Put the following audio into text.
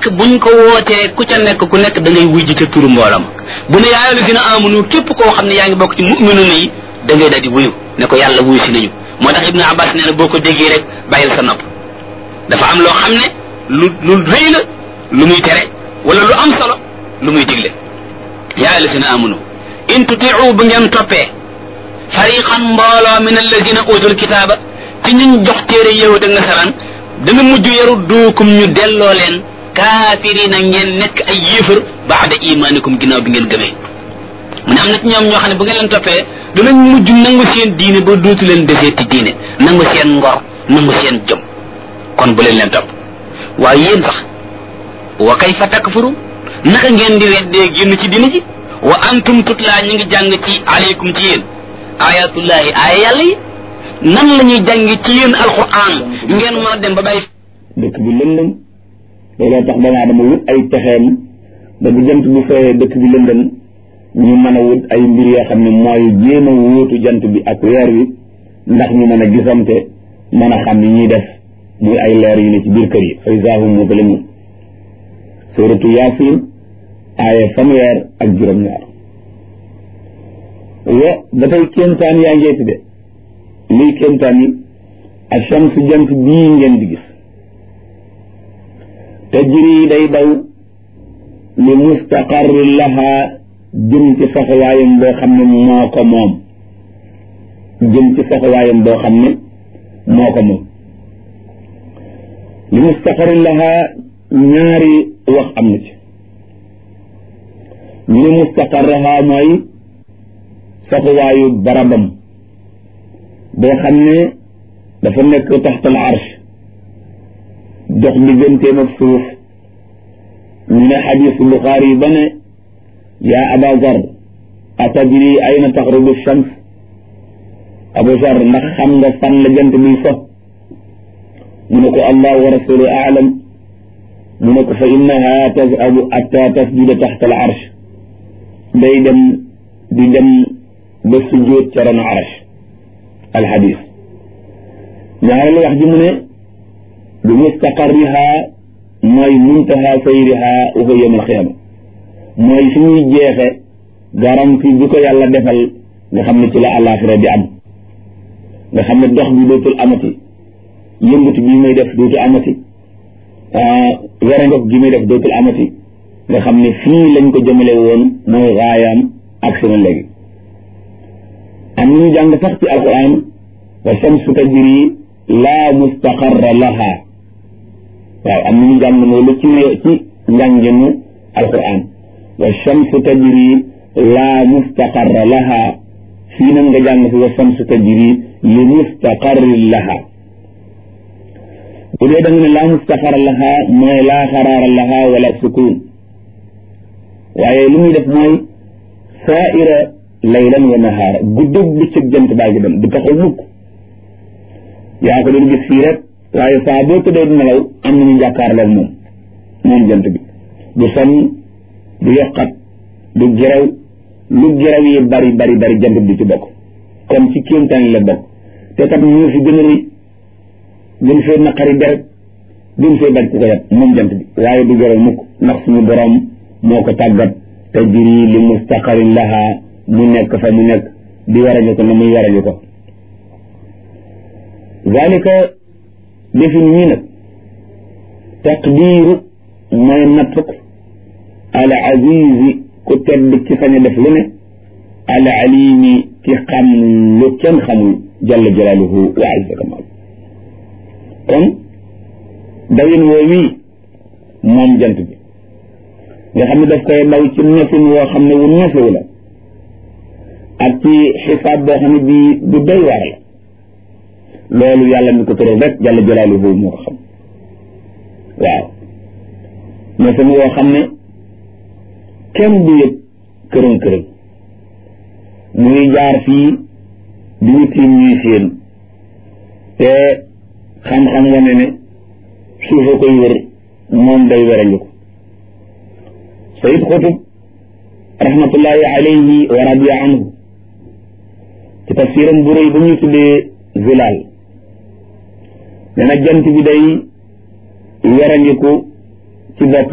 buñ ko wootee ku ca nekk ku nekk da ngay wuy ji ca turu mboolam bu ne yaa ayyuhallazina amanu képp koo xam ne yaa ngi bokk ci mu'minuna yi da ngay daal di wuyu ne ko yàlla wuyu si nañu moo tax ibnu abbas nee na boo ko déggee rek bàyyil sa nopp dafa am loo xam ne lu lu rëy la lu muy tere wala lu am solo lu muy digle yaa ayyuhallazina amanu in tutiu bu ngeen toppee fariqan mbooloo min allazina utul kitaaba ci ñuñ jox téere yahud ak nasaraan dana mujj yaru duukum ñu delloo leen kaafirina ngeen nekk ay yéefar baada imaanikum ginnaaw bi ngeen gëmee mu ne am na ci ñoom ñoo xam ne bu ngeen leen toppee danañ mujj nangu seen diine ba dootu leen deseeti diine nangu seen ngor nangu seen jom kon bu leen leen topp waaye yéen sax wa kayfa takfurun naka ngeen di weddee génn ci diine ji wa antum tutlaa ñu ngi jàng ci aleykum ci yéen ayatullahi aaya yàlla yi nan la ñuy jàng ci yéen alquran ngeen mën a dem ba bàyyi dëkk bi lëndëm looloo tax doomu aadama wut ay pexeem ba bu jant bi fayee dëkk bi lëndëm ñu mën a wut ay mbir yoo xam ne mooy jéem a wóotu jant bi ak weer wi ndax ñu mën a gisante mën a xam ni ñuy def muy ay leer yu ne ci biir kër yi fa izaa hum muzlimuun suuratu yaasin aaya fanweer ak juróom-ñaar wa ba tey kéemtaan yaa ngeeti de luy kéemtaan yi ak shamsu jant bii ngeen di gis tajri day daw li mustaqarri laha jëm ci saxawaayam boo xam ne moo ko moom jëm ci saxawaayam boo xam ne moo ko moom li mustaqarri laha ñaari wax am na ci ñu ne mustaqarraha mooy saxawaayu barabam boo xam ne dafa nekk taxtal arsh dox digganteem ak suuf ñu ne xadisu buxaari yi ba ne yaa aba zar atadri ayna taxrubu shams abu zar ndax xam nga fan la jant biy so mu ne ko allah wa rasulu aalam mu ne ko fa innaha tazhabu atta tasjuda taxta al arsh day dem di dem ba sujjóot ca ron arsh al xadis ñaareelu wax ji mu ne bi mustaqarriha mooy muntaha sayriha wa huwa yawm alqiyama mooy fi ñuy jeexe garanti bi ko yàlla defal nga xam ne ci la àllaaxira di am nga xam ne dox bi dootul amati yëngatu bi muy def dootul amati werangof gi muy def dootul amati nga xam ne fii lañ ko jëmale woon mooy raayaam ak sunu léegi am ñu jàng sax ci alquran wa shamsu tajri laa mustaqarra laha waaw am na ñu jàng loolu ci ci njànginu alquran wa shamsu tajri laa mustaqarra laha fii nag nga jàng fi wa shamsu tajri li mustaqarri laha bu dee da nga ne laa mustaqarra laha mooy laa xaraara laha wala sukun waaye li muy def mooy saaira laylan wa nahaara guddeeg bëccëg jant baa ngi dem du taxaw mukk yaa ko doon gis fii rek waaye saa boo tëddee di nelaw am nañu jàkkaarloog moom moom jant bi du sonn du yokkat du gerew lu gerew yi bari bari bari jant bi ci bokk kon ci kéemtaan la bokk te kat ñu fi gën a rëy gën fee naqari deret gën fee daj ku ko yat moom jant bi waaye du gerew mukk ndax suñu borom moo ko tàggat te jiri li mustaqarin laha mu nekk fa mu nekk di warañu ko na muy warañu ko zalika defin ñii nag taqdiiru mooy nattuk al azizi ku tedd ci sañ a def lu ne al alimi ki xam lu kenn xamul jalla jalaaluhu wa azza kamal kon dawin woo wii moom jant bi nga xam ne daf koy daw ci nefin woo xam ne wu nefewu la ak ci xisaab boo xam ne bii bu doy waar la loolu yàlla mi ko tëral rek jalla jalaaluhu moo ko xam waaw nefin woo xam ne kenn du yëg kërën kërën muy jaar fii di ñu tiim ñuy séen te xam-xam wane ne suufa koy wër moom day werangu ko sayid xutub rahmatullahi alayhi wa radiya anhu ci tafsiram bu rëy ba ñuy tuddee zilaal nee na jant bi day werangiku ci bopp